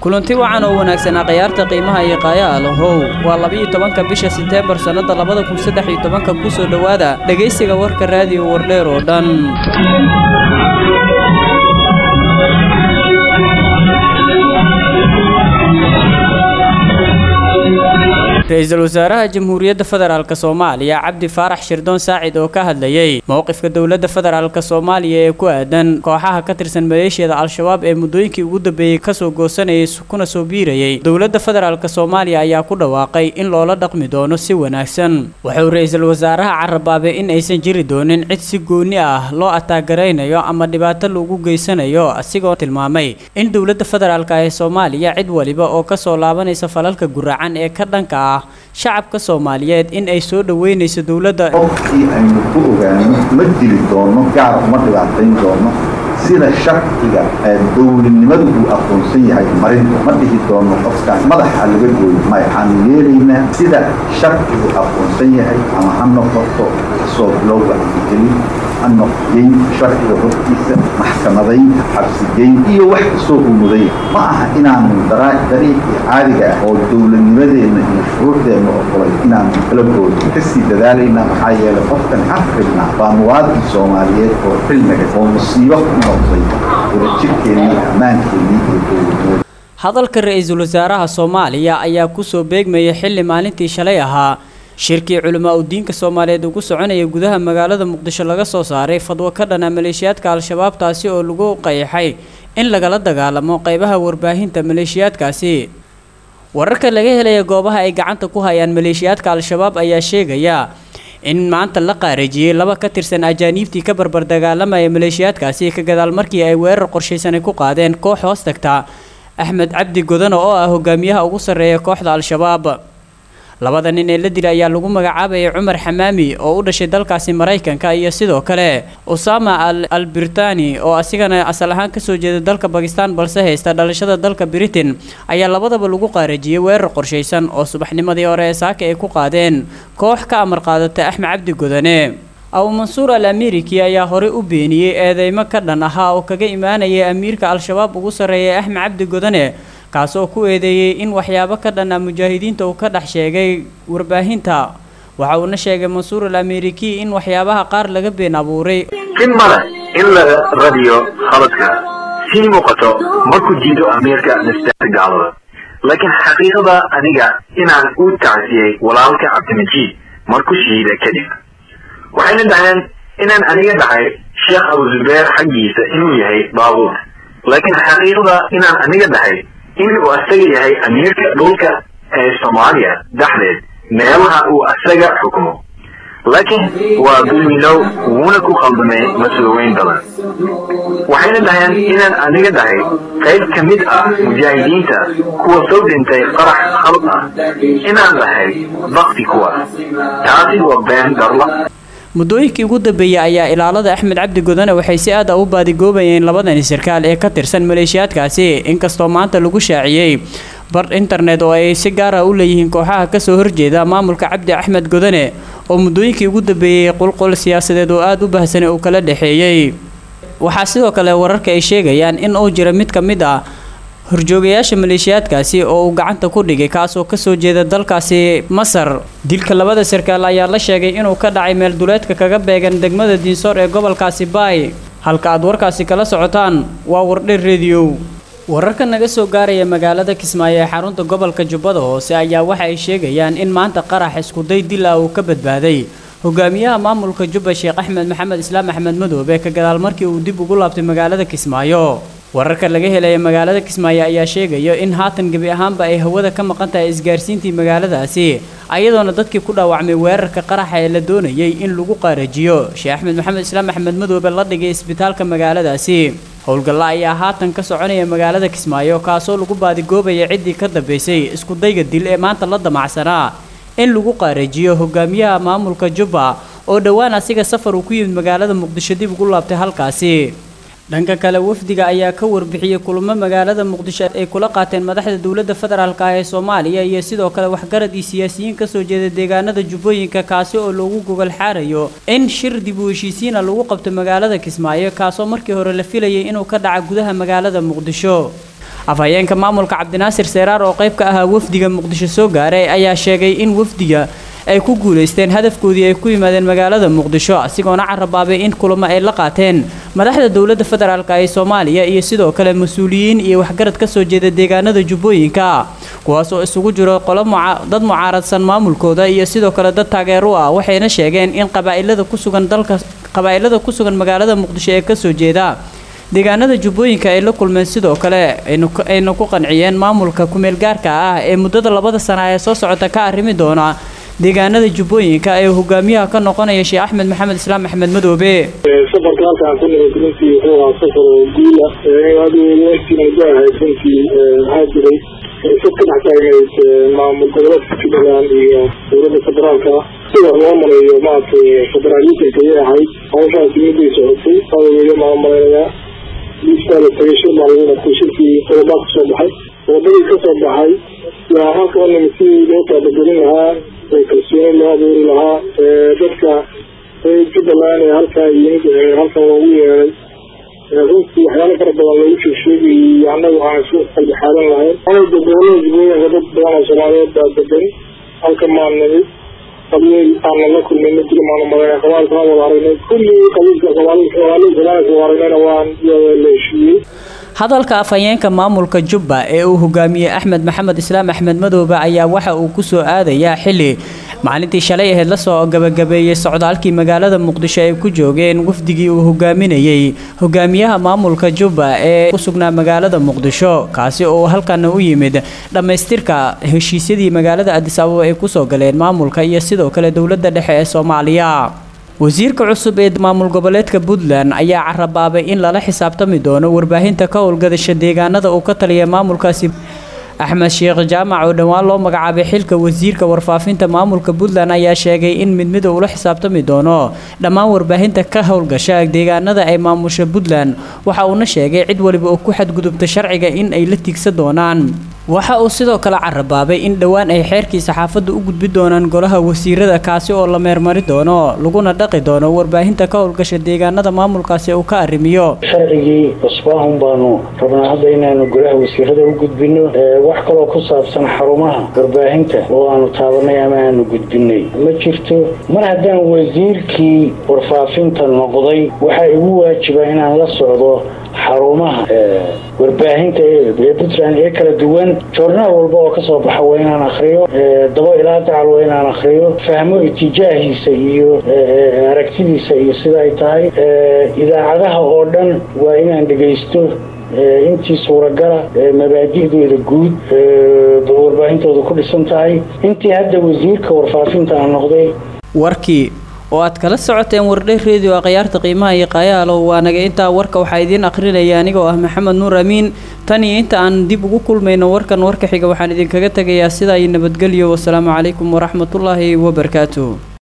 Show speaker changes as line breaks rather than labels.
kulanti wacan oo wanaagsanaa khayaarta qiimaha iyo qaayaha lahow waa labiiyo tobanka bisha seteembar sannadda labada kun saddex iyo tobanka ku soo dhowaada dhegaysiga warka raadiyo wardheer oo dhan ra-iisul wasaaraha jamhuuriyadda federaalk soomaaliya cabdi faarax shirdoon saacid oo ka hadlayey mowqifka dowladda federaalk soomaaliya ee ku aadan kooxaha ka tirsan maleeshiyada al-shabaab ee muddooyinkii ugu dambeeyey kasoo goosanayay kuna soo biirayay dowladda federaalk soomaaliya ayaa ku dhawaaqay in loola dhaqmi doono si wanaagsan wuxuu ra-iisul wasaaraha carabaabay in aysan jiri doonin cid si gooni ah loo ataagaraynayo ama dhibaato lagu geysanayo asigoo tilmaamay in dowladda federaalk ee soomaaliya cid waliba oo kasoo laabanaysa falalka guraacan ee ka dhanka ah shacabka soomaaliyeed in ay soo dhoweynayso dowladda
qofkii aynu ku ogaano ma dili doono gaar uma dhibaatayn doono sida sharciga dowladnimadu uu aqoonsan yahay marinta ma dhihi doono qofkaas madaxa laga gooyo maya waxaanu yeelaynaa sida sharcigu aqoonsan yahay ama ha noqoto kasoo bilowga gelin ha noqgeyn sharciga hortiisa maxkamadayn xabsigeyn iyo wax kastoo uu muday ma aha inaanu dariiqii caadiga ah oo dowladnimadeenna iyo shuruucdeenna oqolay inaanu kala gooyo kasii dadaalaynaa maxaa yeelay qofkan xaqribna waa muwaadin soomaaliyeed oo xilmiga oo musiibo ku noqday wadajirkeennii ammaankeennii iyo dowladnimada
hadalka ra-iisul wasaaraha soomaaliya ayaa kusoo beegmayay xilli maalintii shalay ahaa shirkii culamaa udiinka soomaaliyeed ugu soconaya gudaha magaalada muqdisho laga soo saaray fadwo ka dhana maleeshiyaadka al-shabaab taasi oo lagu qayaxay in lagala dagaalamo qeybaha warbaahinta maleeshiyaadkaasi wararka laga helaya goobaha ay gacanta ku hayaan maleeshiyaadka al-shabaab ayaa sheegaya in maanta la qaarajiyey laba ka tirsan ajaaniibtii ka barbar dagaalamaya maleeshiyaadkaasi ka gadaal markii ay weerar qorshaysanay ku qaadeen koox hoos tagta axmed cabdi godano oo ah hogaamiyaha ugu sarreeya kooxda al-shabaab labada nin ee la dilay ayaa lagu magacaabayay cumar xamaami oo u dhashay dalkaasi maraykanka iyo sidoo kale usama al birtani oo asigana asal ahaan kasoo jeeda dalka bakistan balse haysta dhalashada dalka britain ayaa labadaba lagu qaarajiyey weerar qorshaysan oo subaxnimadii hore ee saaka ay ku qaadeen koox ka amar qaadata axmed cabdi godane abu mansuur al ameeriki ayaa horey u beeniyey eedeymo ka dhan ahaa oo kaga imaanayay amiirka al-shabaab ugu sarreeyay axmed cabdi godane kaasoo ku eedeeyey in waxyaabo ka dhan ah mujaahidiinta uu ka dhex sheegay warbaahinta waxa uuna sheegay mansuur al ameeriki in waxyaabaha qaar laga been abuuray
in male in la radiyo khaladka sii muuqato markuu jiido amiirka nastaata gaalada laakiin xaqiiqada aniga inaan u tacsiyey walaalka cabdimajiid markuu shahiida kadib waxayna dhaheen inaan aniga dhahay sheekh abu zubeer xaggiisa inuu yahay baabuur laakiin xaqiiqada inaan aniga dhahay inuu asaga yahay amiirka dhulka ee soomaaliya dhexdeed meelaha uu asaga xukumo laakiin waa dulmilow wuuna ku khaldamay mas-uuliweyn badan waxayna dhaheen inaan aniga dhahay qayb ka mid ah mujaahidiinta kuwa soo dhintay qarax khalad ah inaan dhahay bakti kuwaas taasi waa been darla
muddooyinkii ugu dambeeyey ayaa ilaalada axmed cabdi godane waxay si aad a u baadigoobayeen labadani sarkaal ee ka tirsan maleeshiyaadkaasi inkastoo maanta lagu shaaciyey bar internet oo ay si gaar ah u leeyihiin kooxaha kasoo horjeeda maamulka cabdi axmed godane oo muddooyinkii ugu dambeeyey qulqul siyaasadeed oo aada u bahsanay uu kala dhexeeyey waxaa sidoo kale wararka ay sheegayaan in uu jira mid ka mid ah horjoogayaasha maleeshiyaadkaasi oo uu gacanta ku dhigay kaasoo kasoo jeeda dalkaasi masar dilka labada sarkaal ayaa la sheegay inuu ka dhacay meel duleedka kaga beegan degmada diinsoor ee gobolkaasi baay halka aad warkaasi kala socotaan waa wardher rediyow wararka naga soo gaaraya magaalada kismaayo ee xarunta gobolka jubbada hoose ayaa waxa ay sheegayaan in maanta qarax iskuday dil ah uu ka badbaaday hogaamiyaha maamulka jubba sheekh axmed maxamed islaam axmed madoobe ka gadaal markii uu dib ugu laabtay magaalada kismaayo wararka laga helaya magaalada kismaayo ayaa sheegaya in haatan gebi ahaanba ay hawada ka maqan tahay isgaarsiintii magaaladaasi ayadoona dadkii ku dhaawacmay weerarka qaraxa ee la doonayay in lagu qaarajiyo sheekh axmed maxamed islaam axmed madoobe la dhigay isbitaalka magaaladaasi howlgalla ayaa haatan ka soconaya magaalada kismaayo kaasoo lagu baadigoobaya ciddii ka dambaysay iskudayga dil ee maanta la damacsanaa in lagu qaarajiyo hogaamiyaha maamulka jubba oo dhowaan asiga safar uu ku yimid magaalada muqdisho dib ugu laabtay halkaasi dhanka kale wafdiga ayaa ka warbixiyey kulamo magaalada muqdisho ay kula qaateen madaxda dowladda federaalk ah ee soomaaliya iyo sidoo kale waxgarad iyo siyaasiyiin kasoo jeeda deegaanada jubbooyinka kaasi oo loogu gogol xaarayo in shir dib u heshiisiina lagu qabto magaalada kismaayo kaasoo markii hore la filayay inuu ka dhaca gudaha magaalada muqdisho afhayeenka maamulka cabdinaasir seeraar oo qayb ka ahaa wafdiga muqdisho soo gaaray ayaa sheegay in wafdiga ay ku guulaysteen hadafkoodii ay ku yimaadeen magaalada muqdisho asigoona carabaabay in kulamo ay la qaateen madaxda dowladda federaalk ee soomaaliya iyo sidoo kale mas-uuliyiin iyo waxgarad ka soo jeeda deegaanada jubbooyinka kuwaas oo isugu jiro qolo dad mucaaradsan maamulkooda iyo sidoo kale dad taageer u ah waxayna sheegeen in qabaa'ilada ku sugan dalka qabaa'ilada ku sugan magaalada muqdisho ee kasoo jeeda deegaanada jubbooyinka ay la kulmeen sidoo kale ayna ku qanciyeen maamulka kumeel gaarka ah ee muddada labada sana ee soo socota ka arrimi doona deegaanada jubbooyinka ee hogaamiyaha ka noqonaya sheekh axmed maxamed islaam axmed madoobe
safarka halkaan ku nimid runtii wuxuu ahaa safar oo guula aadweynaantii muddo ahayd runtii waxaa jiray isad ka dhex taagnayd maamul goboleedka jubbaland iyo dowladda federaalka sida loo maleeyo maaragtay federaalismka ayay ahayd hawshaasi midday socotay aaweye maamaleynaya liistaa la tagay shir baa lagu qabtay shirkii qodobaa ka soo baxay qodobadii ka soo baxay yaa halka u nimid sidii loo taabagelin lahaa kalsooni loo abuuri lahaa dadka jubbaland ee halkaa yimid halkan loogu yeeray runtii waxyaalo fara badan loogu sheegsheegayay annagu aan isku qalbixaadan lahayn anada gobolada jubbooyinka dad badan oo soomaaliyeed baa degan halka maan nimid qabiil aanan la kulmin ma jiro maanu malayna qabaalka aan wada aragnay kulligii qabiilka qabaalada soomaaliya wada aragnayna waan la heshiiyey
hadalka afhayeenka maamulka jubba ee uu hogaamiyey axmed maxamed islaam axmed madoobe ayaa waxa uu ku soo aadayaa xili maalintii shalay ahayd lasoo gabagabeeyey socdaalkii magaalada muqdisho ay ku joogeen wafdigii uu hogaaminayey hogaamiyaha maamulka jubba ee ku sugnaa magaalada muqdisho kaasi oo halkana u yimid dhammaystirka heshiisyadii magaalada adis ababa ay kusoo galeen maamulka iyo sidoo kale dowladda dhexe ee soomaaliya wasiirka cusub ee maamul goboleedka puntland ayaa carabaabay in lala xisaabtami doono warbaahinta ka howlgadasha deegaanada uu ka taliya maamulkaasi axmed sheekh jaamac oo dhowaan loo magacaabay xilka wasiirka warfaafinta maamulka puntland ayaa sheegay in mid mid ula xisaabtami doono dhammaan warbaahinta ka howlgasha deegaanada ay maamusha puntland waxa uuna sheegay cid waliba oo ku xadgudubta sharciga in ay la tiigsan doonaan waxa uu sidoo kale carabaabay in dhowaan ay xeerkii saxaafadda u gudbi doonaan golaha wasiirada kaasi oo la meermari doono laguna dhaqi doono warbaahinta ka howlgasha deegaanada maamulkaasi uu ka arrimiyo
sharcigii cusbaahun baanu rabnaa hadda inaanu golaha wasiirada u gudbino wax kaloo ku saabsan xarumaha warbaahinta oo aanu taabanay ama aanu gudbinay ma jirto mar haddaan wasiirkii warfaafinta noqday waxaa igu waajiba inaan la socdo xarumaha warbaahinta ee puntland ee kala duwan joornaal walba oo kasoo baxa waa inaan akriyo dabo ilaa dacal waa inaan akriyo fahmo itijaahiisa iyo aragtidiisa iyo sida ay tahay idaacadaha oo dhan waa inaan dhegaysto intii suuragala mabaadi'dooda guud warbaahintooda ku dhisan tahay intii hadda wasiirka warfaafinta aan noqday
warkii oo aad kala socoteen wardhay redio akhyaarta qiimaha iyo qayaalow waa naga intaa warka waxaa idiin akhrinaya anigoo ah maxamed nuur amiin tan iyo inta aan dib ugu kulmayno warkan warka xiga waxaan idinkaga tegayaa sidaa iyo nabadgelyo wasalaamu calaykum waraxmatullaahi wabarakaatu